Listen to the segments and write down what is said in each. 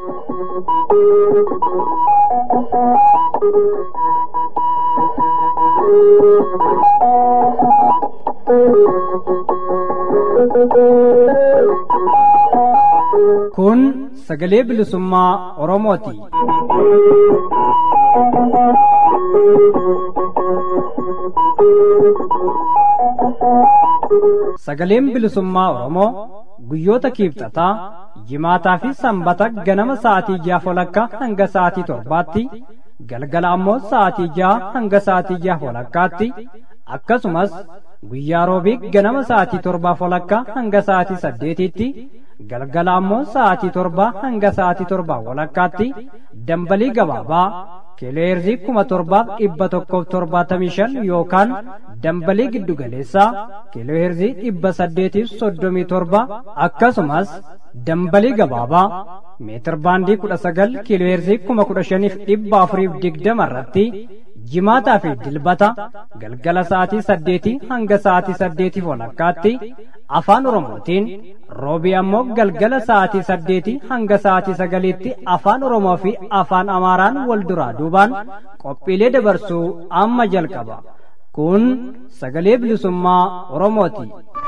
Kun sagalee bilisummaa Oromooti. Sagaleen bilisummaa Oromoo guyyoota kiibxataa jimaataa fi sanbata ganama sa'aatii ja'a walakkaa hanga sa'aatii torbaatti galgala ammoo sa'aatii ja'a hanga sa'aatii ja'a walakkaatti akkasumas guyyaa roobii ganama sa'aatii torbaa walakkaa hanga sa'aatii saddeetiitti galgala ammoo sa'aatii torbaa hanga sa'aatii torbaa walakkaatti dambalii gabaabaa kiilooheerzii kuma torbaaf dhibba tokkoof torbaatamii shan yookaan dambalii giddugaleessaa kiilooheerzii dhibba saddeetiif soddomii torba akkasumas dambalii gabaabaa meetir baandii kudha sagal kiilooheerzii kuma kudha shaniif dhibba afuriif digdama irratti jimaataa fi dilbata galgala sa'aatii saddeetii hanga sa'aatii saddeetiif walakkaatti afaan oromootiin roobii ammoo galgala sa'aatii saddeetii hanga sa'aatii sagaliitti afaan oromoo fi afaan amaaraan wal duraa duubaan qophiilee dabarsuu amma jalqaba kun sagalee bilisummaa oromooti.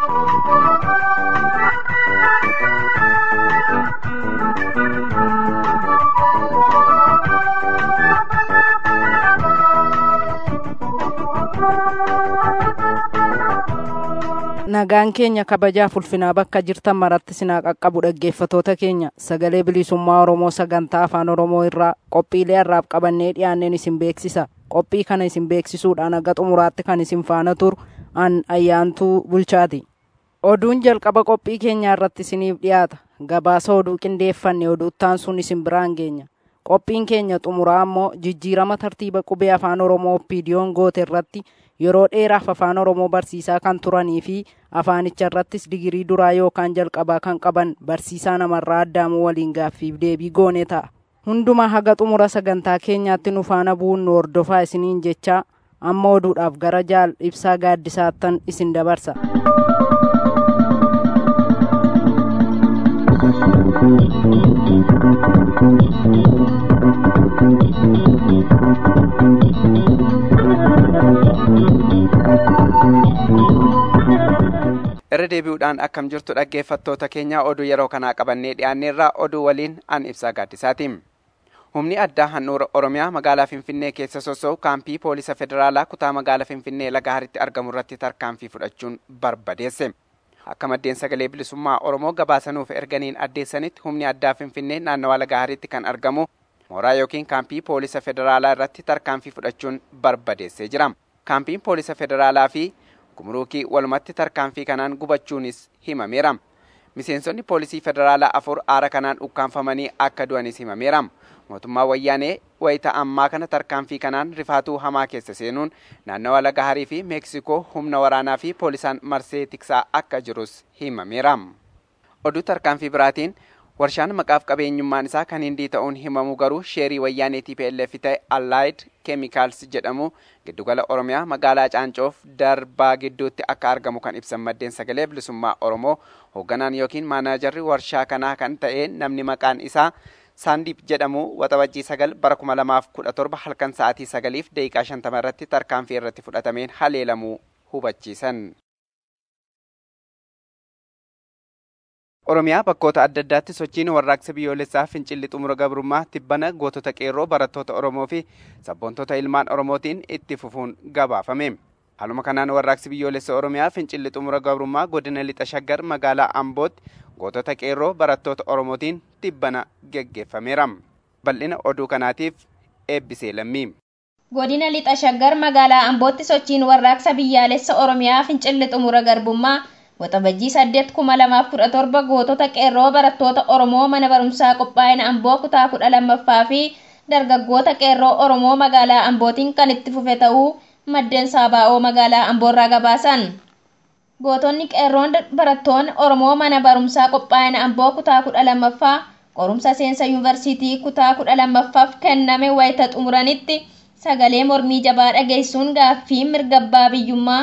nagaan keenya kabajaaf ulfinaa bakka jirtan maratti sinaa qaqqabu dhaggeeffatoota keenya sagalee bilisummaa oromoo sagantaa afaan oromoo irraa qophiilee harraaf qabannee dhiyaanneen isin beeksisa qophii kana isin beeksisuudhaan aga xumuraatti kan isin faana turu an ayyaantuu bulchaati oduun jalqaba qophii keenyaa irratti isiniif dhiyaata gabaasa oduu qindeeffanne oduuttaan sun isin biraan geenya qophiin keenya xumuraa ammoo jijjiirama tartiiba qubee afaan oromoo piidiyoon goote irratti yeroo dheeraaf afaan oromoo barsiisaa kan turanii fi afaanicha irrattis digirii duraa yookaan jalqabaa kan qaban barsiisaa namarraa addaamuu waliin gaaffiif deebii goone ta'a. Hundumaa haga xumura sagantaa keenyaatti nu faana bu'uun nu hordofaa isiniin jechaa amma oduudhaaf gara jaal ibsaa gaaddisaattan isin dabarsa. irra deebi'uudhaan akkam jirtu dhaggeeffattoota keenya oduu yeroo kanaa qabannee dhiyaanneerraa oduu waliin an ibsaa gaaddisaati. Humni addaa handhuura Oromiyaa magaalaa Finfinnee keessa soso'u kaampii poolisa federaalaa kutaa magaalaa Finfinnee Lagaaritti argamu irratti tarkaanfii fudhachuun barbadeesse. Akka maddeen sagalee bilisummaa Oromoo gabaasanuuf erganiin addeessanitti humni addaa Finfinnee naannawaa Lagaaritti kan argamu mooraa yookiin kaampii poolisa federaalaa irratti tarkaanfii fudhachuun barbadeessee jira. Kaampiin poolisa federaalaa fi gumruukii walumatti tarkaanfii kanaan gubachuunis himameera. Miseensonni poolisii federaalaa afur aara kanaan ukkaanfamanii akka du'anis himameera. Mootummaa wayyaanee wayita ammaa kana tarkaanfii kanaan rifaatuu hamaa keessa seenuun naannawa Lagaharii fi Meeksikoo humna waraanaa fi poolisaan marsee tiksaa akka jirus himameera. Oduu tarkaanfii biraatiin warshaan maqaaf qabeenyummaan isaa kan hindii ta'uun himamu garuu sheerii wayyaanee TPLF ta'e Allied Chemicals jedhamu giddugala Oromiyaa magaalaa Caancoof darbaa gidduutti akka argamu kan ibsan maddeen sagalee bilisummaa Oromoo hoogganaan yookiin maanaajarri warshaa kanaa kan ta'e namni maqaan isaa Saandiip jedhamu waxabajjii sagal bara kuma lamaaf kudha torba halkan sa'aatii sagaliif daqiiqaa shantama irratti tarkaanfii irratti fudhatameen haleelamuu hubachiisan. Oromiyaa bakkoota adda addaatti sochiin warraaqsa biyyoolessaa fincilli xumura gabrummaa tibbana gootota qeerroo barattoota Oromoo fi sabboontota ilmaan Oromootiin itti fufuun gabaafame. Haaluma kanaan warraaqsi biyyoolessa Oromiyaa fincilli xumura gabrummaa godina lixa shaggar magaalaa Ambootti gootota qeerroo barattoota Oromootiin tibbana geggeeffameera. Bal'ina oduu kanaatiif eebbisee lammii. Godina lixa shaggar magaalaa Ambootti sochiin warraaqsa biyyaalessa Oromiyaa fincilli xumura garbummaa waxabajjii saddeet kuma lamaaf kudha torba gootota qeerroo barattoota Oromoo mana barumsaa qophaa'ina Amboo kutaa kudha lammaffaa fi dargaggoota qeerroo Oromoo magaalaa Ambootiin kan itti fufe ta'uu maddeen saabaa'oo magaalaa Amboorraa gabaasan. Gootonni qeerroon barattoonni Oromoo mana barumsaa qophaa'ina Amboo kutaa kudha lammaffaa qorumsa seensa yuunivarsiitii kutaa kudha lammaffaaf kenname wayita xumuranitti sagalee mormii jabaa dhageessuun gaaffii mirga abbaa biyyummaa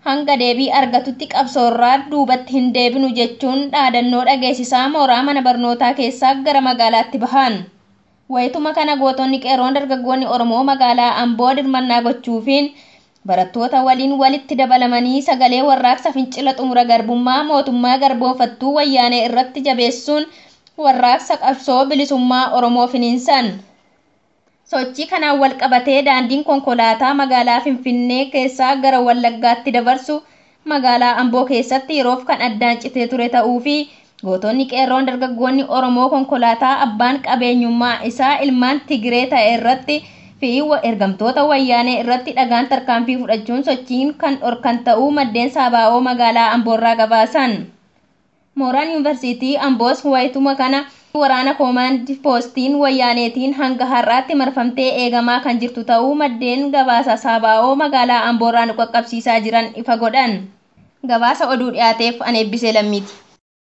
hanga deebii argatutti qabsoorraa duubatti hin deebinu jechuun dhaadannoo dhageessisaa mooraa mana barnootaa keessaa gara magaalaatti bahan. Wayituma kana gootonni qeerroon dargaggoonni Oromoo magaalaa Amboo dirmannaa gochuufiin barattoota waliin walitti dabalamanii sagalee warraaqsa fincila xumura garbummaa mootummaa garboonfattuu wayyaanee irratti jabeessuun warraaqsa qabsoo bilisummaa Oromoo finiinsan. Sochii kanaan wal qabatee daandiin konkolaataa magaalaa Finfinnee keessaa gara Wallaggaatti dabarsu magaalaa Amboo keessatti yeroof kan addaan citee ture ta'uu fi gootonni qeerroon dargaggoonni Oromoo konkolaataa abbaan qabeenyummaa isaa ilmaan Tigiree ta'e irratti fi ergamtoota wayyaanee irratti dhagaan tarkaanfii fudhachuun sochiin kan dhorkan ta'uu maddeen saabaa'oo magaalaa Amboorraa gabaasan. Mooraan yuunivarsiitii Amboos wayituma kana waraana koomaandi poostiin wayyaaneetiin hanga har'aatti marfamtee eegamaa kan jirtu ta'uu maddeen gabaasa saabaa'oo magaalaa Amboorraa nu qaqqabsiisaa jiran ifa godhan. Gabaasa oduu dhiyaateef an eebbisee lammiiti.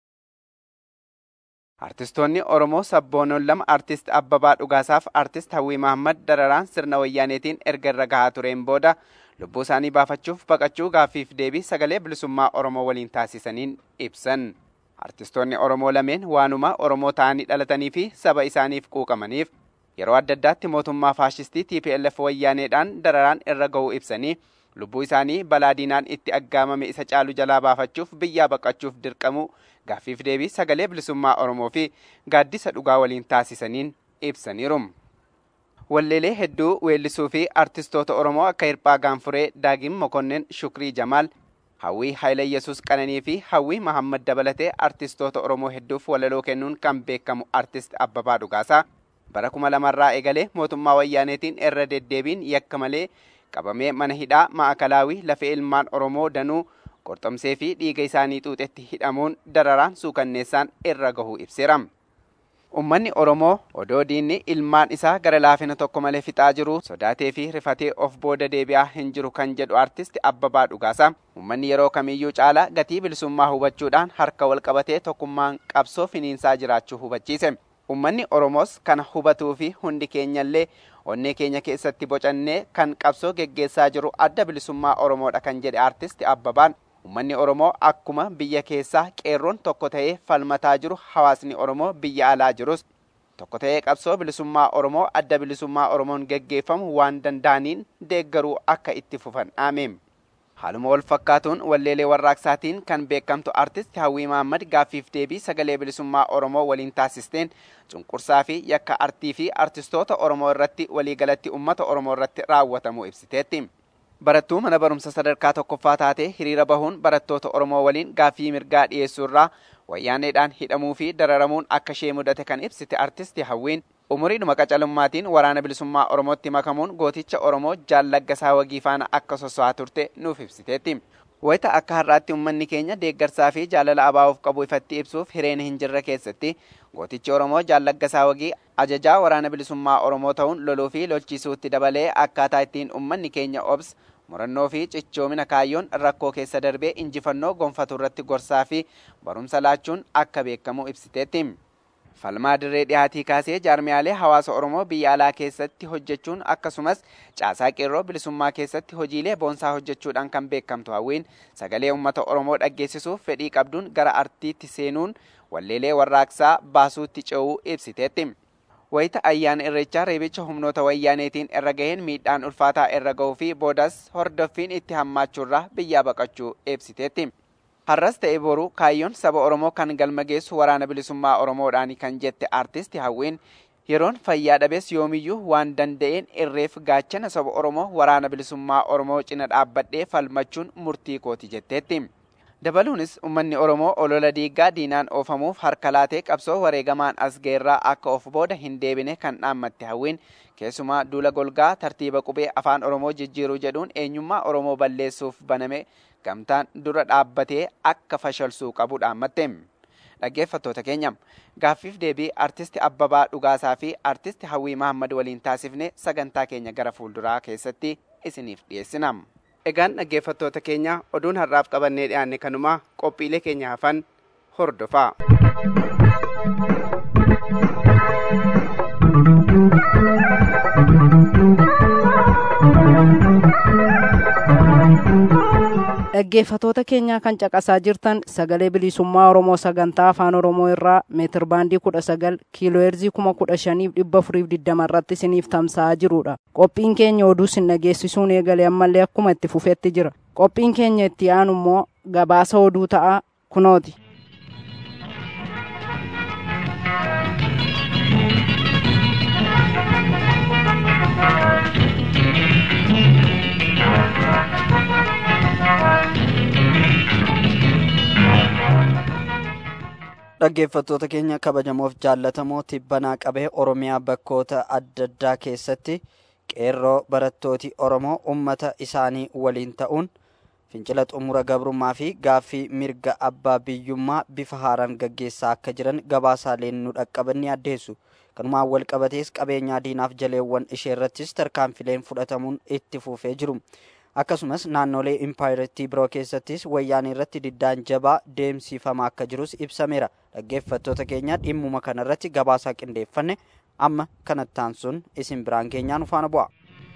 Artistoonni Oromoo sabboonoon lama artist Abbabaa Dhugaasaaf artist Hawwii Mahammad dararaan sirna wayyaaneetiin erga irra gahaa tureen booda lubbuu isaanii baafachuuf baqachuu gaaffiif deebii sagalee bilisummaa Oromoo waliin taasisaniin ibsan. Artistoonni Oromoo lameen waanuma Oromoo ta'anii dhalatanii fi saba isaaniif quuqamaniif yeroo adda addaatti mootummaa faashistii TPLF wayyaaneedhaan dararaan irra ga'uu ibsanii lubbuu isaanii balaa diinaan itti aggaamame isa caalu jalaa baafachuuf biyyaa baqachuuf dirqamuu gaaffiif deebii sagalee bilisummaa Oromoo fi gaaddisa dhugaa waliin taasisaniin ibsaniiru. Walleelee hedduu weellisuu fi artistoota Oromoo akka Hirphaa Gaanfuree, Daagim Mokonnin, Shukrii Jamaal, Hawwii Haayila Yesuus Qananii fi Hawwii Mahammad dabalatee artistoota Oromoo hedduuf walaloo kennuun kan beekamu artist Abbabaa Dhugaasaa bara kuma lamarraa eegalee mootummaa wayyaaneetiin irra deddeebiin yakka malee qabamee mana hidhaa ma'akalaawii lafee ilmaan Oromoo danuu qorxomsee fi dhiiga isaanii xuuxetti hidhamuun dararaan suukanneessaan irra gahuu ibseera. Uummanni Oromoo odoo diinni ilmaan isaa gara laafina tokko malee fixaa jiru sodaatee fi rifatee of booda deebi'aa hin jiru kan jedhu artisti Abbabaa Dhugaasaa. Uummanni yeroo kamiyyuu caalaa gatii bilisummaa hubachuudhaan harka wal qabatee tokkummaan qabsoo finiinsaa jiraachuu hubachiise. Uummanni Oromoos kana hubatuu fi hundi keenyallee onnee keenya keessatti bocannee kan qabsoo geggeessaa jiru adda bilisummaa Oromoodha kan jedhe artisti Abbabaan. Uummanni Oromoo akkuma biyya keessaa qeerroon tokko ta'ee falmataa jiru hawaasni Oromoo biyya alaa jirus tokko ta'ee qabsoo bilisummaa Oromoo adda bilisummaa Oromoon geggeeffamu waan danda'aniin deeggaruu akka itti fufan dhaameem. Haaluma wal fakkaatuun walleelee warraaqsaatiin kan beekamtu artist Hawwii Mahammad gaaffiif deebii sagalee bilisummaa Oromoo waliin taasisteen cunqursaa fi yakka artii fi artistoota Oromoo irratti waliigalatti uummata Oromoo irratti raawwatamu ibsiteetti. Barattuu mana barumsa sadarkaa tokkoffaa taatee hiriira bahuun barattoota Oromoo waliin gaaffii mirgaa dhiyeessuurraa wayyaaneedhaan hidhamuu fi dararamuun akka ishee mudate kan ibsite artisti Hawwiin umuriidhuma qacalummaatiin waraana bilisummaa Oromootti makamuun gooticha Oromoo jaallaggasaa wagii faana akka soso'aa turte nuuf ibsiteetti. Wayita akka har'aatti uummanni keenya deeggarsaa fi jaalala abaa'uuf qabu ifatti ibsuuf hireen hin jirre keessatti gootichi Oromoo jaallaggasaa wagii ajajaa waraana bilisummaa Oromoo ta'uun loluu fi lolchiisuutti dabalee akkaataa ittiin uummanni keenya obs murannoo fi cichoomina kaayyoon rakkoo keessa darbee injifannoo gonfatu irratti gorsaa fi barumsa laachuun akka beekamu ibsiteetti. Falmaa dirree dhiyaatii kaasee jaarmiyaalee hawaasa Oromoo biyya alaa keessatti hojjechuun akkasumas caasaa qeerroo bilisummaa keessatti hojiilee boonsaa hojjechuudhaan kan beekamtu hawwiin sagalee uummata Oromoo dhaggeessisuuf fedhii qabduun gara artiitti seenuun walleelee warraaqsaa baasuutti ce'uu ibsiteetti. Wayita ayyaana irreechaa reebicha humnoota wayyaaneetiin irra gaheen miidhaan ulfaataa irra gahuu fi boodas hordoffiin itti hammaachuurraa biyyaa baqachuu ibsiteetti. Har'as ta'e boru kaayyoon saba Oromoo kan galma geessu waraana bilisummaa Oromoodhaani kan jette artisti Hawwiin yeroon fayyaa dhabees yoomiyyuu waan danda'een irreef gaachana saba Oromoo waraana bilisummaa Oromoo cina dhaabbadhee falmachuun murtii kooti jetteetti. Dabaluunis uummanni Oromoo olola diiggaa diinaan oofamuuf harka laatee qabsoo wareegamaan as geerraa akka of booda hin deebine kan dhaammatte hawwiin keessumaa duula golgaa tartiiba qubee afaan Oromoo jijjiiruu jedhuun eenyummaa Oromoo balleessuuf baname gamtaan dura dhaabbatee akka fashalsuu qabu dhaammatte. Dhaggeeffattoota keenya gaaffiif deebii artisti Abbabaa Dhugaasaa fi artisti Hawwii Mahammad waliin taasifne sagantaa keenya gara fuulduraa keessatti isiniif dhiyeessina. Egaan dhaggeeffattoota keenya oduun har'aaf qabannee dhiyaanne kanumaa qophiilee keenya hafan hordofaa. dhaggeeffatoota keenyaa kan caqasaa jirtan sagalee bilisummaa oromoo sagantaa afaan oromoo irraa meetir baandii kudha sagal kiilooheerzii kuma kudha shaniif dhibba afuriif digdama irratti isiniif tamsa'aa jirudha qophiin keenya oduu isin dhageessisuun eegalee ammallee akkuma itti fufetti jira qophiin keenya itti aanu immoo gabaasa oduu ta'a kunooti. dhaggeeffattoota keenya kabajamoof jaallatamoo tibbanaa qabee oromiyaa bakkoota adda addaa keessatti qeerroo barattooti oromoo ummata isaanii waliin ta'uun fincila xumura gabrummaa fi gaaffii mirga abbaa biyyummaa bifa haaraan gaggeessaa akka jiran gabaasaaleen nu dhaqqaban ni addeessu kanumaan wal qabatees qabeenyaa diinaaf jaleewwan ishee irrattis tarkaanfileen fudhatamuun itti fufee jiru akkasumas naannolee impaayirtii biroo keessattis wayyaanii irratti diddaan jabaa deemsifamaa akka jirus ibsameera dhaggeeffattoota keenya dhimmuma kanarratti gabaasaa qindeeffanne amma kanattaan sun isin biraan keenyaan faana bu'a.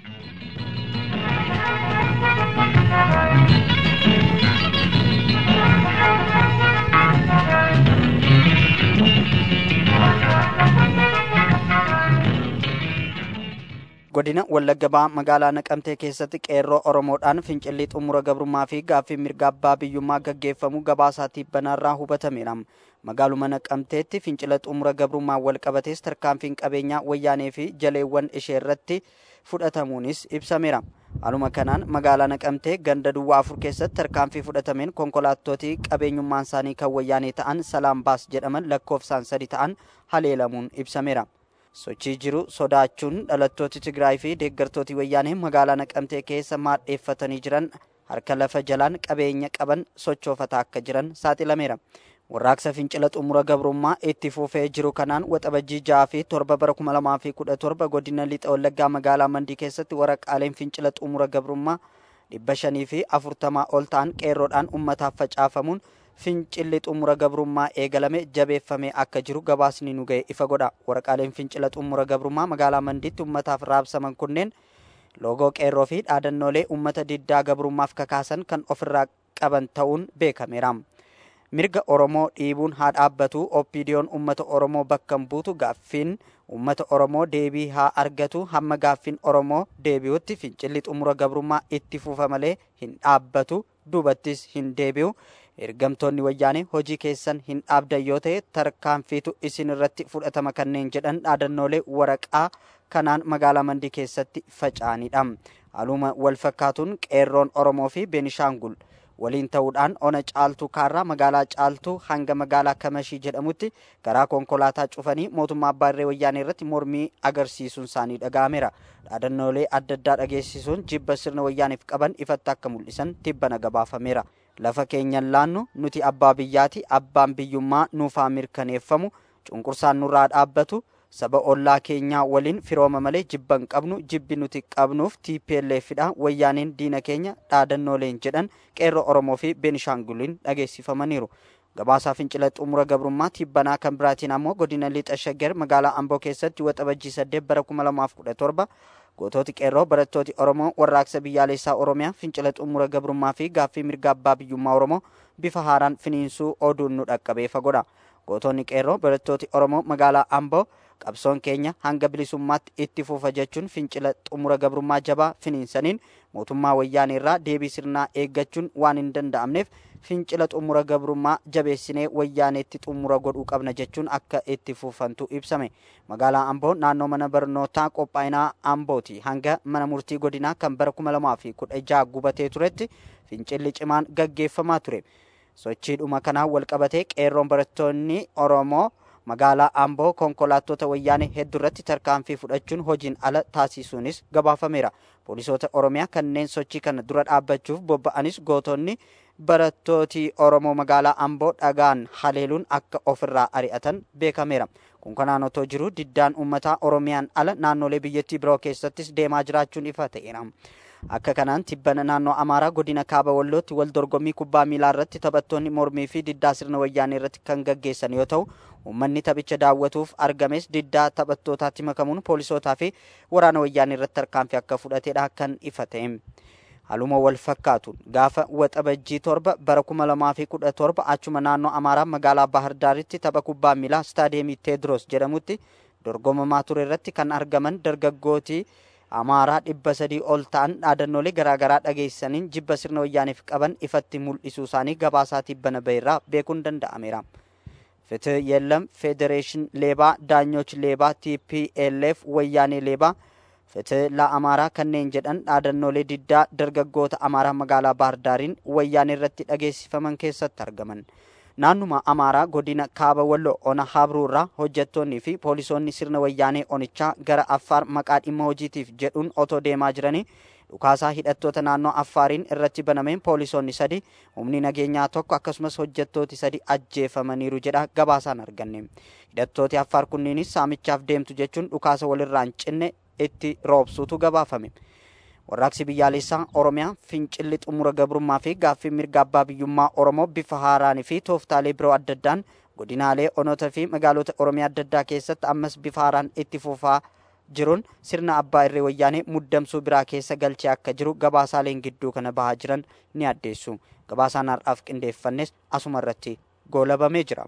godina wallagga ba'aa magaalaa naqamtee keessatti qeerroo oromoodhaan fincilli xumura gabrummaa fi gaaffii mirga abbaa biyyummaa gaggeeffamu gabaasaa tibbanaarraa hubatameera magaaluma naqamteetti fincila xumura gabrummaa wal qabatees tarkaanfiin qabeenyaa wayyaanee fi jaleewwan ishee irratti fudhatamuunis ibsameera haaluma kanaan magaalaa naqamtee ganda duwwaa afur keessatti tarkaanfii fudhatameen konkolaattootii qabeenyummaan isaanii kan wayyaanee ta'an salaam baas jedhaman lakkoofsaan sadi ta'an haleelamuun ibsameera. sochii jiru sodaachuun dhalattooti tigraay fi deeggartooti wayyaanee magaalaa naqamtee keessa maadheeffatanii jiran harka lafa jalaan qabeenya qaban sochoofataa akka jiran saaxilameera warraaqsa fincila xumura gabrummaa itti fufee jiru kanaan waxabajjii ja'a fi torba bara kuma lamaa fi kudha torba godina lixa wallaggaa magaalaa mandii keessatti waraqaaleen fincila xumura gabrummaa dhibba shanii fi afurtamaa ol ta'an qeerroodhaan ummataaf facaafamuun fincilli xumura gabrummaa eegalame jabeeffamee akka jiru gabaasni nu ga'e ifa godha waraqaaleen fincila xumura gabrummaa magaalaa mandiitti ummataaf raabsaman kunneen loogoo qeerroo fi dhaadannoolee ummata diddaa gabrummaaf kakaasan kan ofirraa qaban ta'uun beekameera mirga oromoo dhiibuun haa dhaabbatu oppiidiyoon ummata oromoo bakka buutu gaaffiin ummata oromoo deebii haa argatu hamma gaaffiin oromoo deebi'utti fincilli xumura gabrummaa itti fufa malee hin dhaabbatu duubattis hin deebi'u ergamtoonni wayyaanee hojii keessan hin dhaabdan yoo ta'e tarkaanfiitu isin irratti fudhatama kanneen jedhan dhaadannoolee waraqaa kanaan magaalaa mandii keessatti faca'anidha haaluma wal fakkaatuun qeerroon oromoo fi beenishaangul waliin ta'uudhaan ona caaltuu kaarraa magaalaa caaltuu hanga magaalaa kamashii jedhamutti garaa konkolaataa cufanii mootummaa abbaa irree wayyaanee irratti mormii agarsiisuun isaanii dhaga'ameera dhaadannoolee adda addaa dhageessisuun jibba sirna wayyaaneef qaban ifatti akka mul'isan tibbana gabaafameera lafa keenyan laannu nuti abbaa biyyaati abbaan biyyummaa nuufaa mirkaneeffamu cunqursaan nurraa dhaabbatu saba ollaa keenyaa waliin firooma malee jibban qabnu jibbi nuti qabnuuf TPLFdha wayyaaneen diina keenya dhaadannooleen jedhan qeerroo Oromoo fi Beenishaanguliin dhageessifamaniiru. Gabaasaa fincila xumura gabrummaa tibbanaa kan biraatiin ammoo godina lixa shaggar magaalaa Amboo keessatti waxabajjii saddeet bara kuma lamaaf kudha torba gootooti qeerroo barattooti Oromoo warraaqsa biyyaalessaa Oromiyaa fincila xumura gabrummaa fi gaaffii mirga abbaa biyyummaa Oromoo bifa haaraan finiinsuu oduun nu dhaqqabee fagoodha. Gootonni qeerroo barattooti Oromoo magaalaa Amboo qabsoon keenya hanga bilisummaatti itti fufa jechuun fincila xumura gabrummaa jabaa finiinsaniin mootummaa wayyaanee irraa deebii sirnaa eeggachuun waan hin danda'amneef fincila xumura gabrummaa jabeessinee wayyaaneetti xumura godhuu qabna jechuun akka itti fufantu ibsame magaalaa amboo naannoo mana barnootaa qophaa'inaa ambooti hanga mana murtii godinaa kan bara kuma lamaa fi kudha jaha gubatee turetti fincilli cimaan gaggeeffamaa ture sochiidhuma kanaan wal qabatee qeerroon barattoonni oromoo magaalaa amboo konkolaattota wayyaanee hedduu irratti tarkaanfii fudhachuun hojiin ala taasisuunis gabaafameera poolisoota oromiyaa kanneen sochii kana dura dhaabbachuuf bobba'anis gootonni barattooti oromoo magaalaa amboo dhagaan haleeluun akka ofirraa ari'atan beekameera kun kanaan otoo jiru diddaan uummataa oromiyaan ala naannolee biyyattii biroo keessattis deemaa jiraachuun ifa ta'eera akka kanaan tibbana naannoo amaaraa godina kaaba wallootti wal dorgommii kubbaa miilaa irratti taphattoonni mormii fi diddaa sirna wayyaanee irratti kan gaggeessan yoo ta'u uummanni taphicha daawwatuuf argames diddaa taphattootaatti makamuun poolisootaa fi waraana wayyaanee irratti tarkaanfii akka fudhatedha kan ifa ta'e haluma wal fakkaatuun gaafa waxabajjii torba bara kuma lamaa fi kudha torba achuma naannoo amaaraa magaalaa bahar daaritti tapha kubbaa miilaa istaadeemii teedros jedhamutti dorgomamaa ture irratti kan argaman dargaggootii amaaraa dhibba sadii ol ta'an dhaadannoolee garaagaraa dhageessaniin jibba sirna wayyaaniif qaban ifatti mul'isuu isaanii gabaasaatii bana bahirraa beekuun danda'ameera. ፍትህ የለም ፌዴሬሽን ሌባ ዳኞች ሌባ ቲፒኤልኤፍ ወያኔ ሌባ ፍትህ ለአማራ ከኔን ጀደን dhaadannoolee diddaa dargaggoota amaaraa magaalaa baardaariin wayyaanee irratti dhageessifaman keessatti argaman naannuma amaaraa godina kaaba walloo ona habruurraa hojjettoonnii fi poolisoonni sirna wayyaanee onichaa gara affaar maqaa dhimma hojiitiif jedhuun otoo deemaa jiranii dhukaasaa hidhattoota naannoo affaariin irratti banameen poolisoonni sadi humni nageenyaa tokko akkasumas hojjettooti sadi ajjeefamaniiru jedha gabaasaan arganne hidhattooti affaar kunniinis saamichaaf deemtu jechuun dhukaasa walirraan cinne itti roobsuutu gabaafame warraaqsi biyyaalessaa oromiyaa fincilli xumura gabrummaa fi gaaffii mirga abbaa biyyummaa oromoo bifa haaraanii fi tooftaalee biroo adda addaan godinaalee onoota fi magaalota oromiyaa adda addaa keessatti ammas bifa haaraan itti fufaa jiruun sirna abbaa irree wayyaanee muddamsuu biraa keessa galchee akka jiru gabaasaaleen gidduu kana bahaa jiran ni addeessu gabaasaan har'aaf qindeeffannes asuma irratti goolabamee jira.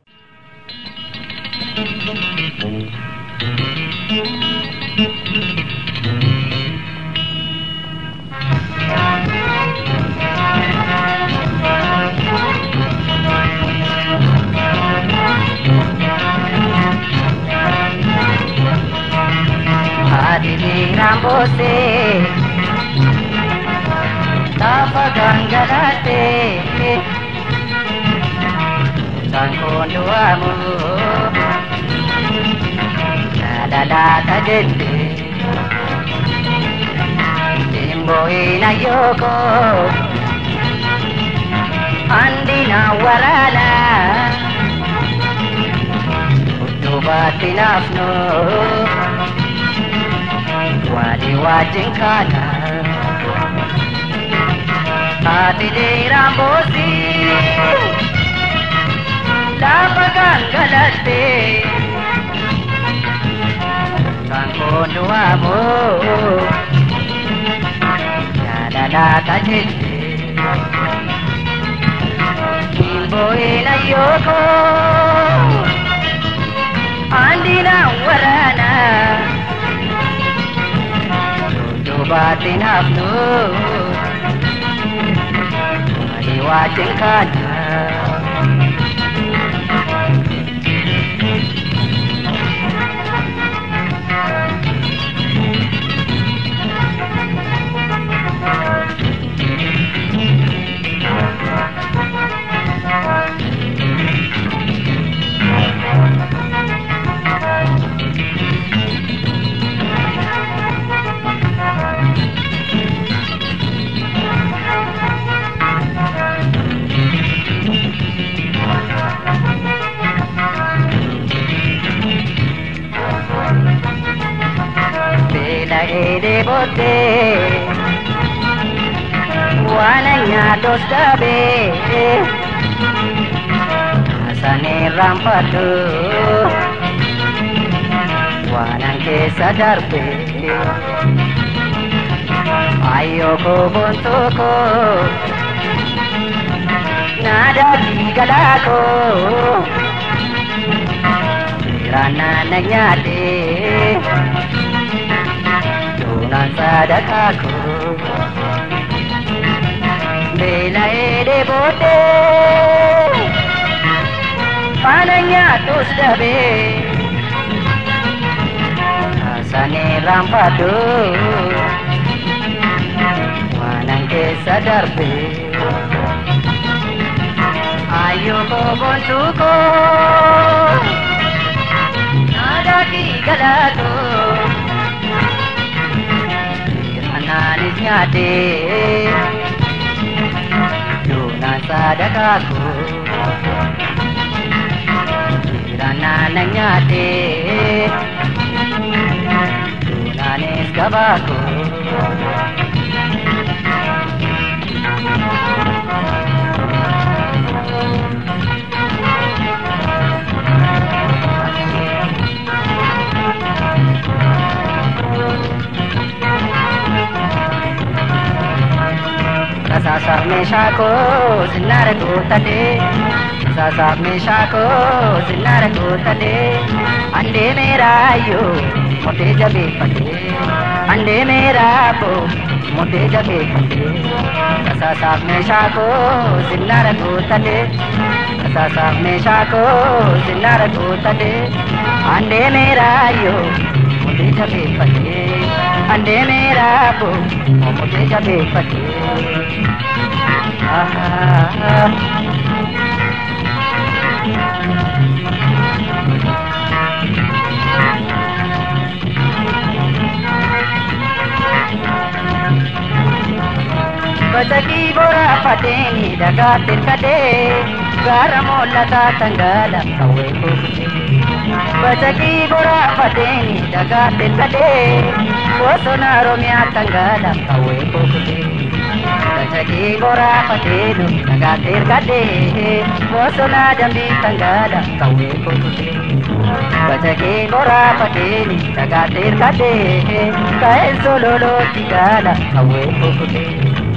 Adili Rambose Tapa Gangalate Sankondo Amu La la la Jette Timbo Ina Yoko Andina Warala Utubati Nafno wali wajin kana ati rambosi lapa gangalate kankondo amo yalala tajete kimbo ina yoko andina warana batin hafnu Mali wajin kana ede bote wananya dos dabe asane rampatu wanan ke sadarpe ayo ko bontoko nada digalako rana nanyade tunan sadakaku Bela ede bote Pananya tus dabe Asane rampadu Wanang ke sadarpe Ayo ko bontuko Nada di galado Ananis nyate Dunan sadakaku Kirana nyate Dunanis gabaku Sasa meeshaa koo sinnaara guuttadhee Sasa meeshaa koo sinnaara guuttadhee Andee meeraayyoo motee jabeeffadhee Andee meeraaboo motee jabeeffadhee Sasa meeshaa koo sinnaara guuttadhee Sasa meeshaa koo sinnaara guuttadhee Andee meeraayyoo motee jabeeffadhee Andee meeraaboo motee jabeeffadhee Ah, Bajaki bora fateni daga tirkade gara mollata tangala kawe kufte Bajaki bora fateni daga tirkade Kosona romya tangala kawe kufte Bajaki bora fatenu daga tirkade Kosona jambi tangala kawe kufte Bajaki bora fateni daga tirkade Kae sololo tigala kawe kufte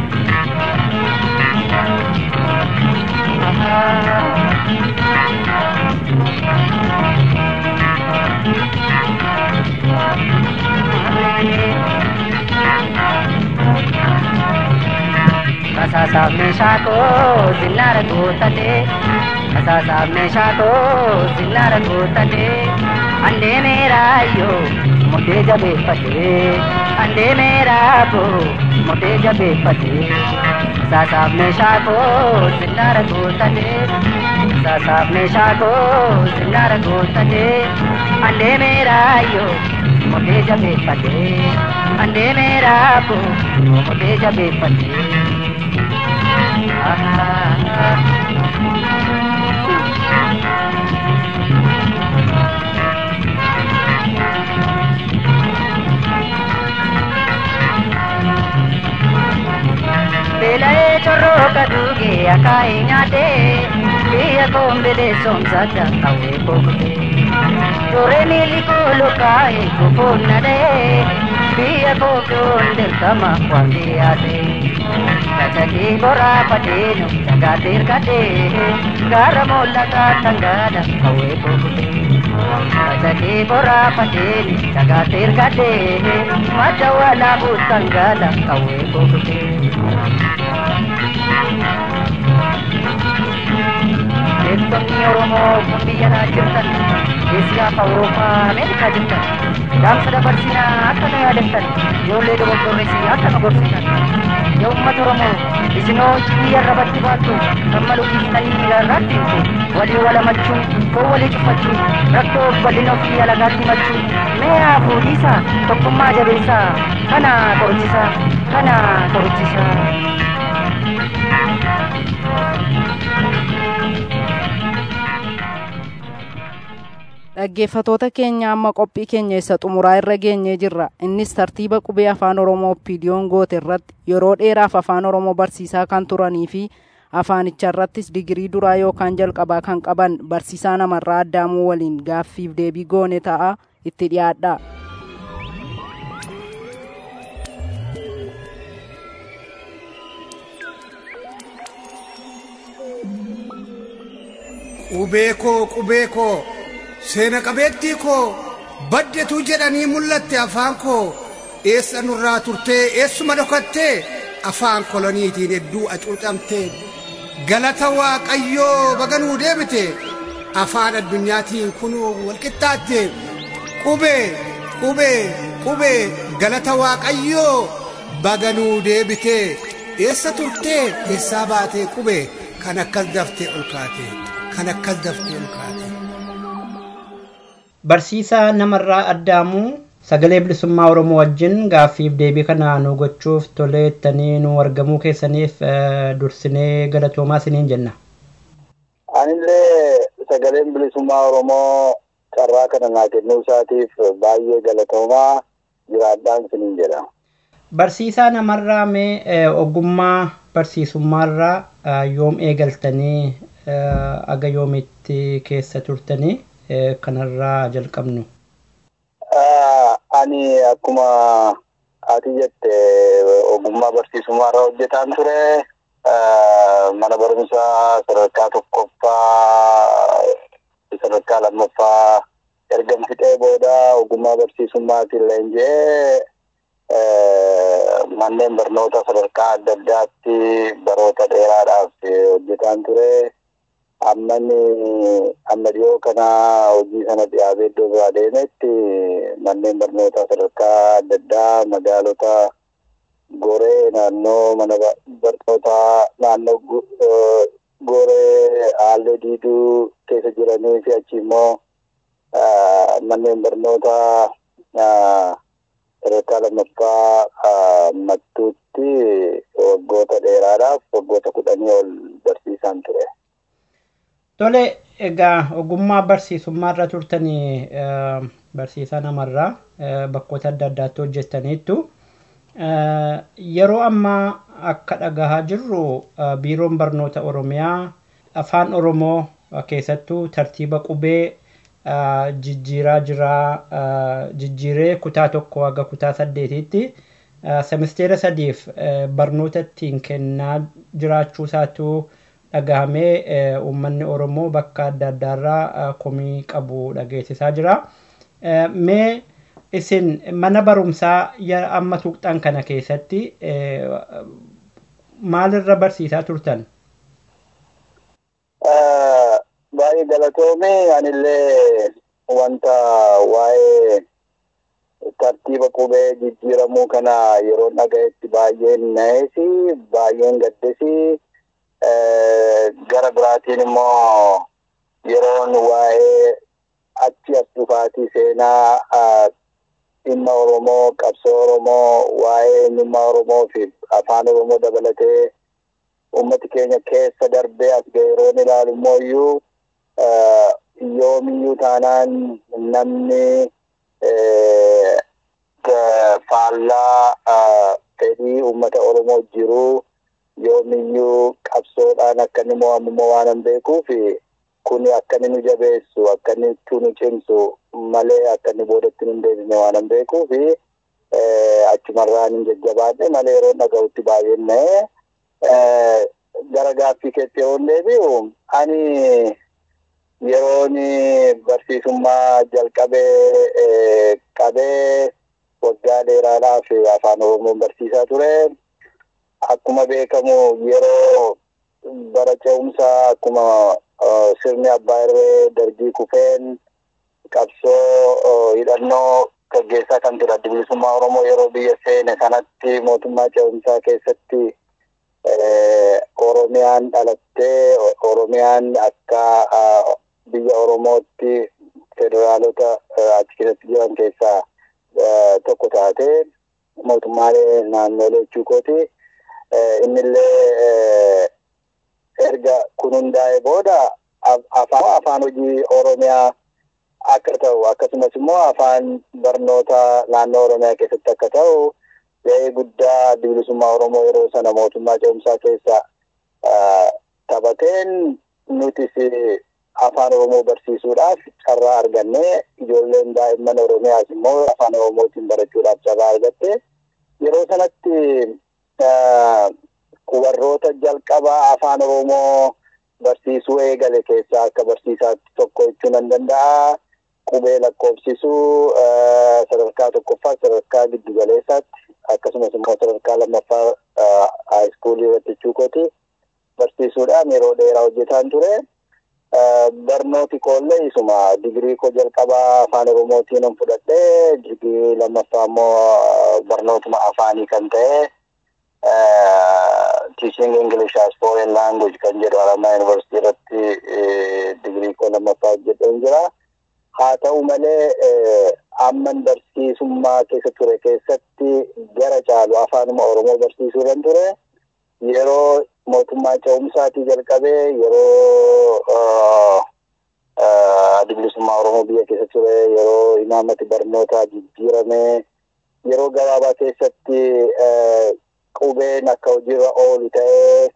Kasasaaf meeshaa koo zinnaara guuttatee Kasasaaf meeshaa koo zinnaara guuttatee Andee meeraayyoo mudee jabeeffatee Andee meeraaboo mudee jabeeffatee Kasasaaf meeshaa koo zinnaara guuttatee Kasasaaf meeshaa koo zinnaara guuttatee Andee meeraayyoo mudee jabeeffatee Andee meeraaboo mudee jabeeffatee Beela'ee corrooqa duugee akaa'ee nyaatee biyya koombilee soomsata qawwee bookutee turee miilli koo lukaa'ee kufuun nadhee biyya kookuun dirqama waan dhiyaatee. Gajagii boraa fadeenu jagaatee hirkatee gaara moollataa tangaadha qawwee bookutee. Gajagii boraa fadeenu jagaatee hirkatee madda walaabuu tangaadha qawwee bookutee. Beektonni Oromoo kun biyya naa jirtan Eesiyaaf Awurooppaa Ameerikaa jirtan Dhaamsa dabarsinaa akka nu yaadattan ijoollee dogoggorreessi akka nu gorsitan Yaa uummata Oromoo isinoo biyya irratti baattu kan malu dhiistanii miilarraatti himtu walii walamachuu koo walii cufachuu rakkoo bal'ina ofii alagaatti himachuu mee haafuu dhiisaa tokkummaa jabeessaa kana qorichisaa kana qorichisaa. dhaggeeffatoota keenya amma qophii keenya isa xumuraa irra geenyee jirra innis tartiiba qubee afaan oromoo piidiyoon goote irratti yeroo dheeraaf afaan oromoo barsiisaa kan turanii fi afaanicha irrattis digirii duraa yookaan jalqabaa kan qaban barsiisaa namarraa addaamuu waliin gaaffiif deebii goone ta'a itti dhiyaadha. Qubee koo qubee koo seena qabeettii koo baddetu jedhanii mul'atte afaan koo eessa nurraa turtee eessuma dhokattee afaan koloniitiin hedduu acuucamtee galata waaqayyoo baganuu deebite afaan addunyaatiin kunuu walqixxaatte qubee qubee qubee galata waaqayyoo baganuu deebite eessa turtee eessaa baatee qubee kan akkas daftee ol kaate kan akkas daftee ol kaate. Barsiisaa namarraa addaamuu sagalee bilisummaa Oromoo wajjin gaaffiif deebii kana nu gochuuf toleettanii nu argamuu keessaniif dursinee galatoomaa isiniin jenna. Anillee sagaleen bilisummaa Oromoo carraa kana naa kennuu isaatiif baay'ee galatoomaa jiraadhaan isiniin jedha. Barsiisaa namarraa mee ogummaa barsiisummaarraa yoom eegaltanii aga yoomitti keessa turtanii kanarraa jalqabnu. Ani akkuma ati jette ogummaa barsiisummaarra hojjetaan ture. mana barumsaa sadarkaa tokkoffaa sadarkaa lammaffaa erga fixee booda ogummaa barsiisummaatiin leenji'ee manneen barnoota sadarkaa adda addaatti baroota dheeraadhaaf hojjetaan ture. Ammani amma dhiyoo kana hojii sana dhiyaabee iddoo biraa deemetti manneen barnoota sadarkaa adda addaa magaalota goree naannoo mana barnootaa naannoo goree haallee diiduu keessa jiranii fi achi immoo manneen barnoota sadarkaa lammaffaa mattuutti waggoota dheeraadhaaf waggoota kudhanii ol barsiisaan ture. Tole egaa ogummaa barsiisummaa irra turtanii barsiisaa namarraa bakkoota adda addaatti hojjettaniittu. Yeroo ammaa akka dhagahaa jirru biiroon barnoota Oromiyaa afaan Oromoo keessattuu tartiiba qubee jijjiiraa jira jijjiiree kutaa tokko haga kutaa saddeetitti semisteera sadiif barnoota ittiin kennaa jiraachuu isaatu dhagahamee uummanni Oromoo bakka adda addaarraa komii qabu dhageessisaa jira. Mee isin mana barumsaa amma tuqxan kana keessatti maalirra barsiisaa turtan? Baay'ee galatoome anillee wanta waa'ee tartiiba qubee jijjiiramuu kana yeroo dhagayetti baay'een na'eesi baay'een gaddesi gara biraatiin immoo yeroon waa'ee achi as dhufaatii seenaa dhimma Oromoo, qabsoo Oromoo, waa'ee eenyummaa Oromoo fi afaan Oromoo dabalatee uummati keenya keessa darbee as ga'e yeroon ilaalu immoo iyyuu yoomiyyuu taanaan namni faallaa fedhii uummata Oromoo jiru yoomiyyuu qabsoodhaan akka inni mo'amu waan hin beekuuf kun akka inni nu jabeessu akka inni nu cimsu malee akka inni boodatti hin deebine waan hin beekuuf achumarraan hin jajjabaadhe malee yeroo dhaga'utti baay'een na'ee gara gaaffii keetti yeroo deebi'u ani yeroon barsiisummaa jalqabee qabee waggaa dheeraadhaaf afaan oromoon barsiisaa ture. Akkuma beekamu yeroo bara ce'umsaa akkuma sirni abbaa irree dargii kufeen qabsoo hidhannoo gaggeessaa kan ture adda bilisummaa oromoo yeroo biyya seene sanatti mootummaa ce'umsaa keessatti oromiyaan dhalattee oromiyaan akka biyya oromootti federaalota achi keessatti jiran keessaa tokko taate mootummaalee naannolee jechuu kooti. Innillee erga kun hundaa'e booda afaan afaan hojii oromiyaa akka ta'u akkasumas immoo afaan barnoota naannoo oromiyaa keessatti akka ta'u ga'ee guddaa bilisummaa oromoo yeroo sana mootummaa ce'umsaa keessa taphateen nutis afaan oromoo barsiisuudhaaf carraa arganne ijoolleen daa'imman oromiyaas immoo afaan oromootiin barachuudhaaf carraa argatte yeroo sanatti warroota jalqabaa afaan oromoo barsiisuu eegale keessaa akka barsiisaatti tokko jechuu nan danda'a. Qubee lakkoofsisuu sadarkaa tokkoffaa sadarkaa giddugaleessaatti akkasumas immoo sadarkaa lammaffaa haayiskuulii irratti jechuu kooti barsiisuudhaan yeroo dheeraa hojjetaan ture. Barnooti koollee isuma digirii koo jalqabaa afaan oromootiin nan fudhadhee digirii lammaffaa immoo barnootuma afaanii kan ta'e teaching English as foreign language kan jedhu Haramaa Yuunivarsiitii irratti digirii koo lammaffaa hojjedheen jira. Haa ta'u malee amman barsiisummaa keessa ture keessatti gara caalu afaanuma Oromoo barsiisuu irran ture. Yeroo mootummaa ce'umsaatii jalqabee yeroo bilisummaa Oromoo biyya keessa ture yeroo imaammati barnootaa jijjiirame yeroo gabaabaa keessatti qubeen akka hojiirra oolu ta'ee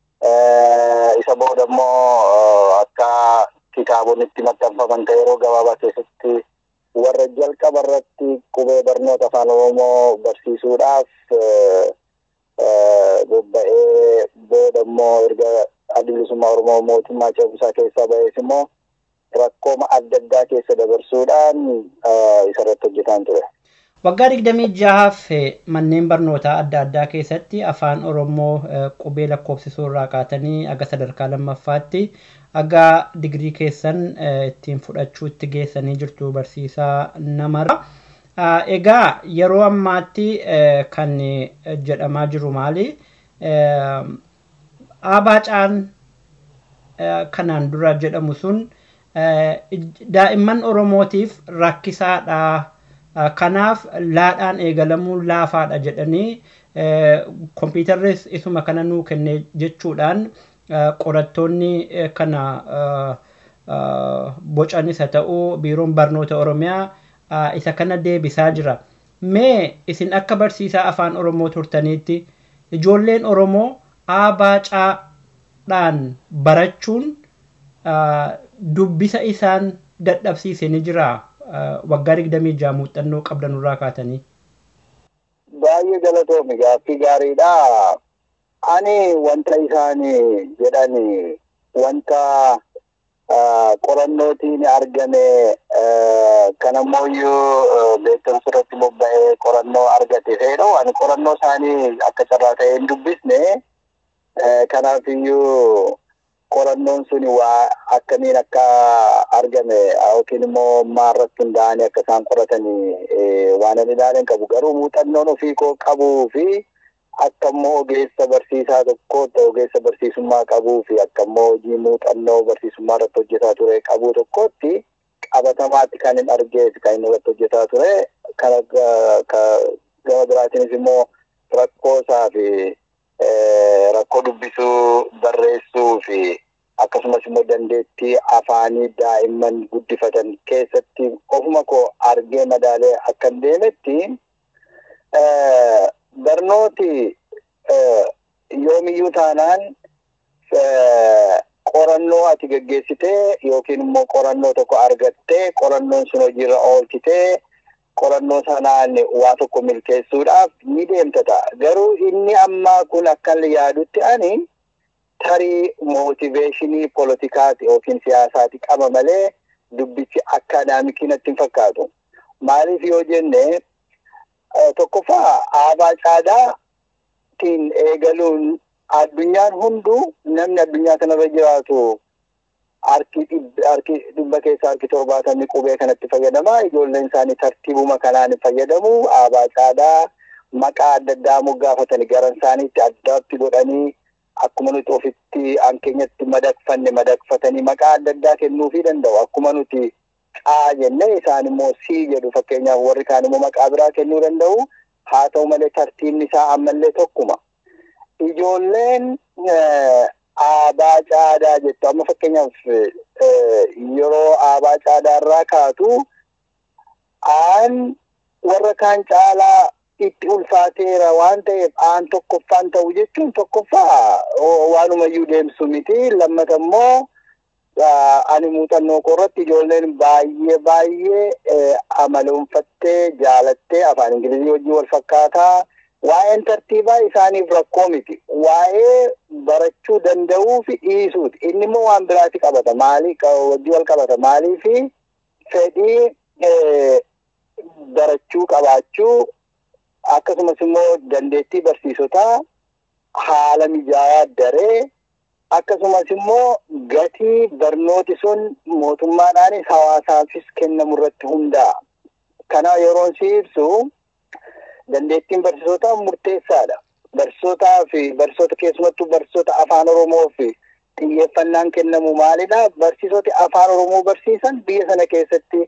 isa booda immoo akka kitaabonni itti maxxanfaman ta'e yeroo gabaabaa keessatti warra jalqaba irratti qubee barnoota afaan oromoo barsiisuudhaaf bobba'ee booda immoo erga adda bilisummaa Oromoo mootummaa ce'umsaa keessaa ba'ees immoo rakkooma adda addaa keessa dabarsuudhaan isarratti hojjetaan ture. Waggaa digdamii jahaaf manneen barnootaa adda addaa keessatti afaan Oromoo qubee lakkoofsisuu irraa kaatanii aga sadarkaa lammaffaatti aga digirii keessan ittiin fudhachuutti geessanii jirtu barsiisaa namarra. Egaa yeroo ammaatti kan jedhamaa jiru maali? Abaacaan kanaan dura jedhamu sun daa'imman Oromootiif rakkisaadha. Kanaaf laadhaan eegalamuun laafaadha jedhanii kompiitarris isuma kana nuu kenne jechuudhaan qorattoonni kana bocanis haa ta'u biiroon barnoota Oromiyaa isa kana deebisaa jira. Mee isin akka barsiisaa afaan Oromoo turtaniitti ijoolleen Oromoo abaacaadhaan barachuun dubbisa isaan dadhabsiise ni jiraa? waggaa digdamii jaha muuxannoo qabdan irraa kaatanii. Baay'ee galatoomi gaaffii gaariidha. Ani wanta isaan jedhan wanta qorannootiin argame kan ammoo beekumsa irratti bobba'ee qorannoo argate ta'edha. Ani qorannoo isaanii akka carraa ta'ee hin dubbisne. Kanaafiyyuu qorannoon sun waa akkamiin akka argame yookiin immoo maarratti hundaa'anii akka isaan qoratanii waan ani ilaalan qabu garuu muuxannoon ofii koo qabuu fi akka immoo ogeessa barsiisaa tokkootti ogeessa barsiisummaa qabuu fi akka immoo hojii muuxannoo barsiisummaa irratti hojjetaa ture qabuu tokkootti qabatamaatti kan hin argees kan inni irratti hojjetaa ture kan gama biraatiinis immoo rakkoosaa fi rakkoo dubbisuu barreessuu fi akkasumas immoo dandeettii afaanii daa'imman guddifatan keessatti ofuma koo argee madaalee akka hin deemetti barnooti yoomiyyuu taanaan qorannoo ati geggeessitee yookiin immoo qorannoo tokko argattee qorannoon sun hojiirra oolchitee qorannoo sanaan waa tokko milkeessuudhaaf ni deemta ta'a. Garuu inni ammaa kun akkan yaadutti ani tarii mootiveeshinii poolitikaati yookiin siyaasaati qaba malee dubbichi akkaadaamikii natti hin fakkaatu. Maaliif yoo jenne tokkoffaa aabaa caadaatiin eegaluun addunyaan hunduu namni addunyaa kanarra jiraatu harki dhibba keessa harki torbaatamni qubee kanatti fayyadama. Ijoolleen isaanii tartiibuma kanaan fayyadamu. Aabaa caadaa maqaa adda addaa moggaafatanii garan isaaniitti addaatti godhanii akkuma nuti ofitti hankeenyatti madaqfanne madaqfatanii maqaa adda addaa kennuufii danda'u. Akkuma nuti caa jenne isaan immoo sii jedhu fakkeenyaaf warri kaan immoo maqaa biraa kennuu danda'u. Haa ta'u malee tartiibni isaa ammallee tokkuma. Ijoolleen aabaa caadaa jettu amma fakkeenyaaf yeroo aabaa caadaa irraa kaatu aan warra kaan caalaa itti ulfaateera waan ta'eef aan tokkoffaan ta'u jechuun tokkoffaa waanumayyuu deemsu miti lammata immoo ani muuxannoo koorratti ijoolleen baay'ee baay'ee amaloonfattee jaalattee afaan ingilizii wajjin wal fakkaataa waa'een tartiibaa isaaniif rakkoo miti. Waa'ee barachuu danda'uu fi dhiisuuti. Inni immoo waan biraatti qabata. Maalii wajjin wal qabata. Maalii fi fedhii barachuu qabaachuu akkasumas immoo dandeettii barsiisotaa haala mijaawaa daree akkasumas immoo gatii barnooti sun mootummaadhaanis hawaasaafis kennamu irratti hundaa'a. Kana yeroon si ibsu dandeettiin barsiisotaa murteessaadha. Barsiisotaa fi barsiisota keessumattuu barsiisota afaan Oromoo fi xiyyeeffannaan kennamu maalidha? Barsiisoti afaan Oromoo barsiisan biyya sana keessatti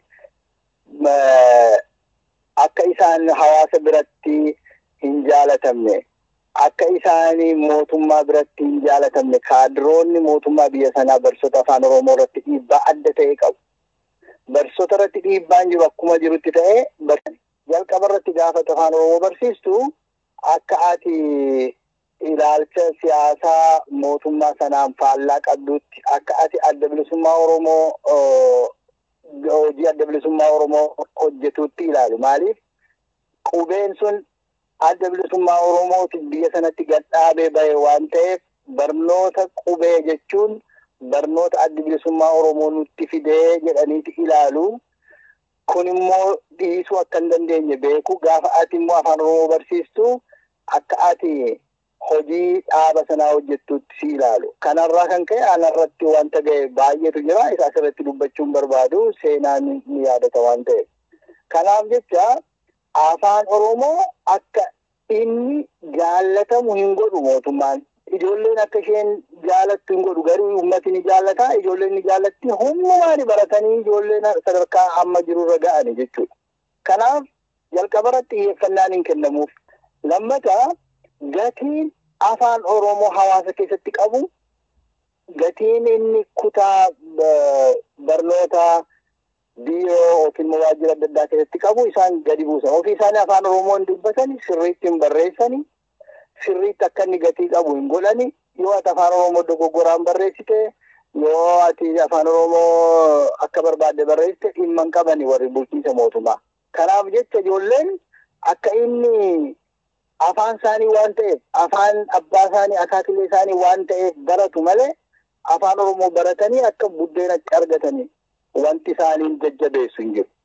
akka isaan hawaasa biratti hin jaalatamne akka isaan mootummaa biratti hin jaalatamne kaadiroonni mootummaa biyya sanaa barsiisota afaan Oromoo irratti dhiibbaa adda ta'e qabu. Barsiisota irratti dhiibbaan jiru akkuma jirutti ta'e jalqaba irratti gaafa afaan Oromoo barsiistu akka ati ilaalcha siyaasaa mootummaa sanaan faallaa qabdutti akka ati adda bilisummaa Oromoo hojii adda bilisummaa Oromoo hojjetutti ilaalu. Maaliif qubeen sun adda bilisummaa Oromooti biyya sanatti gadhaabee bahe waan ta'eef barnoota qubee jechuun barnoota adda bilisummaa Oromoo nutti fidee jedhaniiti ilaalu. Kun immoo dhiisuu akka hin dandeenye beeku gaafa ati immoo afaan Oromoo barsiistu akka ati hojii dhaaba sanaa hojjettutti si ilaalu. Kanarraa kan ka'e anarratti wanta ga'e baay'eetu jira. Isa asirratti dubbachuun barbaadu seenaan ni yaadata waan ta'eef. Kanaaf jecha afaan Oromoo akka inni jaallatamu hin godhu mootummaan. Ijoolleen akka isheen jaalattu hin godhu garuu uummati ni jaallata. Ijoolleen ni jaallatti humnumaan baratanii ijoolleen sadarkaa amma jirurra ga'ani jechuudha. Kanaaf jalqabarratti xiyyeeffannaan hin kennamuuf. Lammataa gatiin afaan Oromoo hawaasa keessatti qabu gatiin inni kutaa barnoota biiroo yookiin waajjira adda addaa keessatti qabu isaan gadi buusan. Ofii isaanii afaan Oromoo hin dubbatani, sirriitti hin barreessani, sirriitti akka inni gatii qabu hin godhani. Yoo ati afaan Oromoo dogoggoraan barreessite, yoo ati afaan Oromoo akka barbaadde barreessite dhimma hin qabani warri bulchiinsa mootummaa. Kanaaf jecha ijoolleen akka inni afaan isaanii waan ta'eef afaan abbaa isaanii akaakilee isaanii waan ta'eef baratu malee afaan oromoo baratanii akka buddeenatti argatanii wanti isaaniin jajjabeessu hin jiru.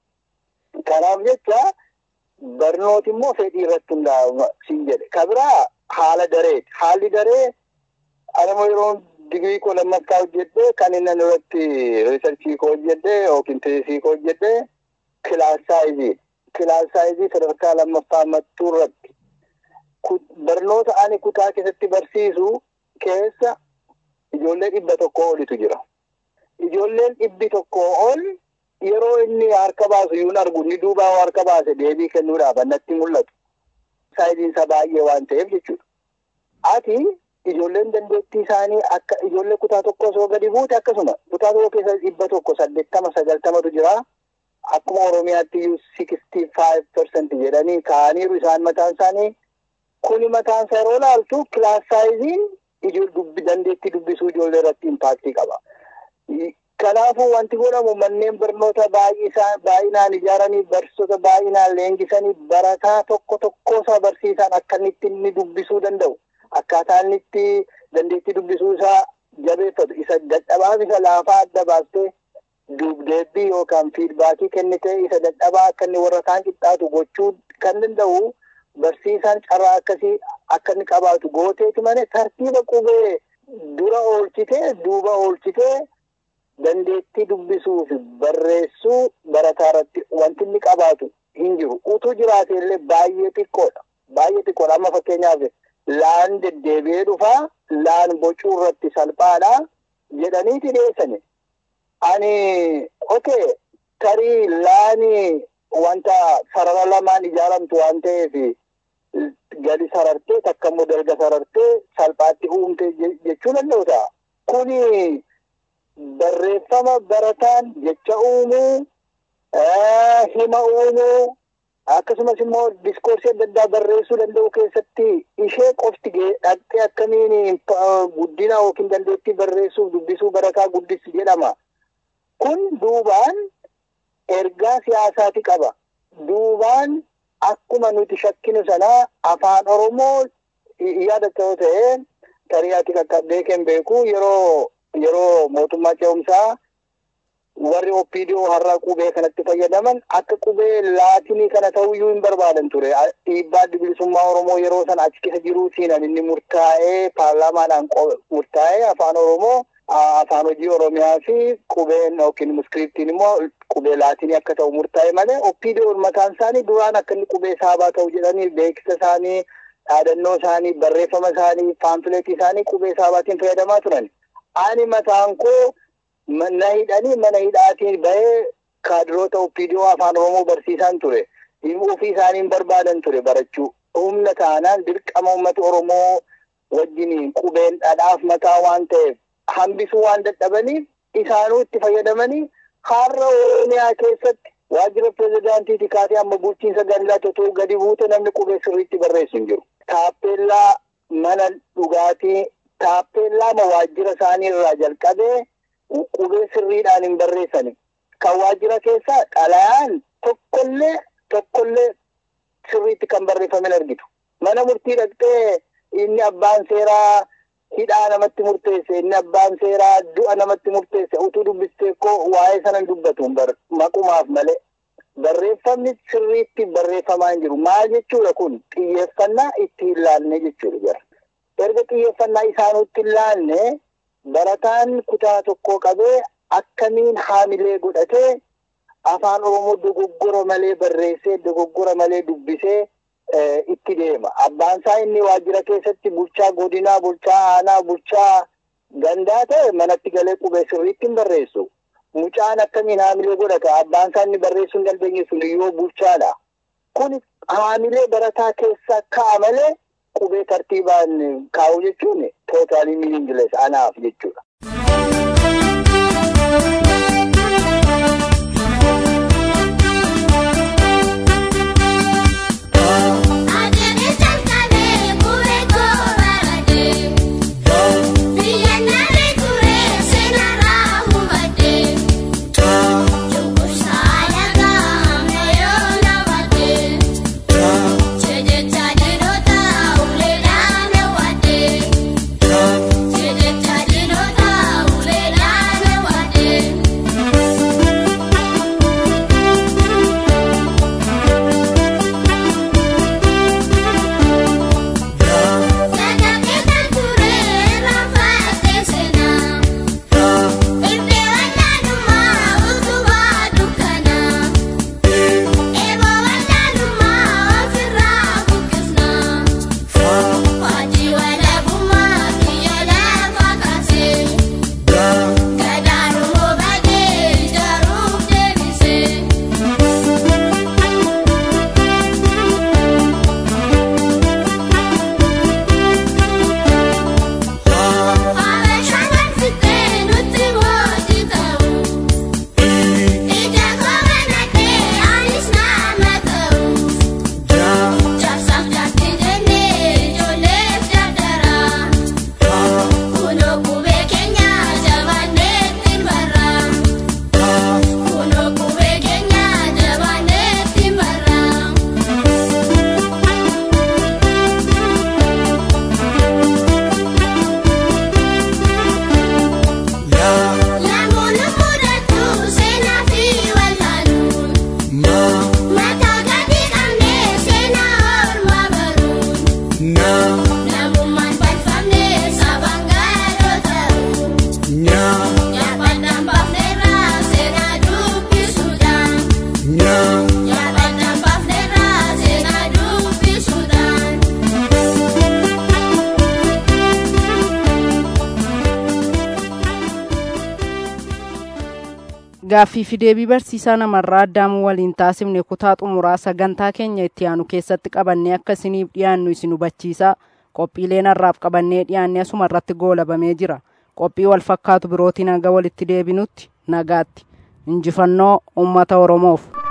Kanaaf jecha barnooti immoo fedhii irratti hundaa'a siin jedhe. Kabiraa haala dareeti. Haalli daree anama yeroo digirii koo lammaffaa hojjedhee kan inni irratti riisarchii koo hojjedhee yookiin teesii koo hojjedhee kilaas saayizii. Kilaas saayizii sadarkaa lammaffaa mattuu irratti barnoota ani kutaa keessatti barsiisu keessa ijoollee dhibba tokko olitu jira. Ijoolleen dhibbi tokko ol yeroo inni harka baasu yuun argu ni duubaa harka baase deebii kennuudhaaf natti mul'atu. Saayiziin isaa baay'ee waan ta'eef jechuudha. Ati ijoolleen dandeettii isaanii akka ijoollee kutaa tokko osoo gadi buute akkasuma kutaa tokko keessa dhibba tokko saddeettama sagaltamatu jira. Akkuma Oromiyaatti iyyuu sixty five percent jedhanii kaa'aniiru isaan mataan isaanii. Kuni mataan isaa yeroo ilaaltu kilaas saayiziin dandeettii dubbisuu ijoollee irratti impaaktii qaba. Kanaafuu wanti godhamu manneen barnoota baay'inaan ijaaranii barsiisota baay'inaan leenjisanii barataa tokko tokkoosaa barsiisan akka inni inni dubbisuu danda'u. Akkaataa inni itti dandeettii dubbisuu isaa jabeeffatu isa dadhabaaf isa laafaa adda baastee dubdeebbii yookaan fiidbaakii kennitee isa dadhabaa akka inni warra kaan qixxaatu gochuu kan danda'u. barsiisaan carraa akkasii akka inni qabaatu gooteeti malee tartiiba qubee dura oolchitee duuba oolchitee dandeettii dubbisuu fi barreessuu barataa irratti wanti inni qabaatu hin jiru. Utuu jiraate illee baay'ee xiqqoodha. Baay'ee xiqqoodha. Amma fakkeenyaaf laan deddeebi'ee dhufaa laan bocuu irratti salphaadha jedhaniiti dhiyeessani. Ani okee tarii laani wanta sarara lamaan ijaaramtu waan ta'eef gadi sarartee takka immoo dalga sarartee salphaatti uumte jechuu danda'u ta'a. Kuni barreeffama barataan jecha uumuu, hima uumuu, akkasumas immoo diskoorsii adda addaa barreessuu danda'u keessatti ishee qofti dhaqxee akkamiin guddina yookiin dandeettii barreessuuf dubbisuu barataa guddisi jedhama. Kun duubaan ergaa siyaasaati qaba. Duubaan akkuma nuti shakkinu sana afaan oromoo yaadatta yoo ta'e tarii ati qaqqabdee kan beeku yeroo yeroo mootummaa ce'umsaa warri opiidiyoo har'a qubee kanatti fayyadaman akka qubee laatinii kana ta'uyyuu hin barbaadan ture dhiibbaa bilisummaa oromoo yeroo sana achi keessa jiruutiin inni murtaa'ee paarlaamaadhaan murtaa'ee afaan oromoo afaan hojii oromiyaa fi qubeen yookiin iskiriptiin immoo qubee laatinii akka ta'u murtaa'e malee opiidiyoon mataan isaanii duraan akka inni qubee saabaa ta'u jedhanii beeksisa isaanii dhaadannoo isaanii barreeffama isaanii paamfileetii isaanii qubee saabaatiin fayyadamaa turan. Ani mataan koo na hidhanii mana hidhaatiin bahee kaadiroota opiidiyoo afaan oromoo barsiisaan ture. Ofii isaaniin barbaadan ture barachuu. Humna taanaan dirqama uummata oromoo wajjiniin qubeen dhadhaaf mataa waan ta'eef hambisuu waan dadhabaniif isaanuu itti fayyadamanii har'a oromiyaa keessatti waajjira pirezidaantiiti kaatee amma bulchiinsa gandaa totuu gadi buute namni qubee sirriitti barreessu hin jiru. Taappeellaa mana dhugaatii taappeellaa waajjira isaanii irraa jalqabee qubee sirriidhaan hin barreessani. Kan waajjira keessaa xalayaan tokkollee tokkollee sirriitti kan barreeffame argitu. Mana murtii dhaqxee inni abbaan seeraa hidhaa namatti murteesse inni abbaan seeraa du'a namatti murteesse utuu dubbistee koo waa'ee sana hin dubbatu maqumaaf malee. Barreeffamni sirriitti barreeffamaa hin jiru. Maal jechuudha kun xiyyeeffannaa itti hin laalne jechuudha jira. Erga xiyyeeffannaa isaanutti hin laalne barataan kutaa tokkoo qabee akkamiin haamilee godhatee afaan Oromoo dogoggora malee barreessee dogoggora malee dubbisee itti deema. Abbaan isaa inni waajjira keessatti bulchaa godinaa, bulchaa aanaa, bulchaa gandaa ta'e manatti galee qubee sirriitti hin barreessu. Mucaan akkamiin haamilee godhata? Abbaan isaa inni barreessuu hin dandeenye sun yoo bulchaadha. Kun haamilee barataa keessa ka'a malee qubee tartiibaan kaa'u jechuun tootaalii miiniingilees anaaf jechuudha. gaaffii fi deebii barsiisaa namarraa addaamuu waliin taasifne kutaa xumuraa sagantaa keenya itti aanu keessatti qabannee akka isiniif dhiyaannu isin hubachiisaa qophiileen har'aaf qabannee dhiyaanne asuma irratti goolabamee jira qophii wal fakkaatu birootiin hanga walitti deebinutti nagaatti injifannoo ummata oromoof.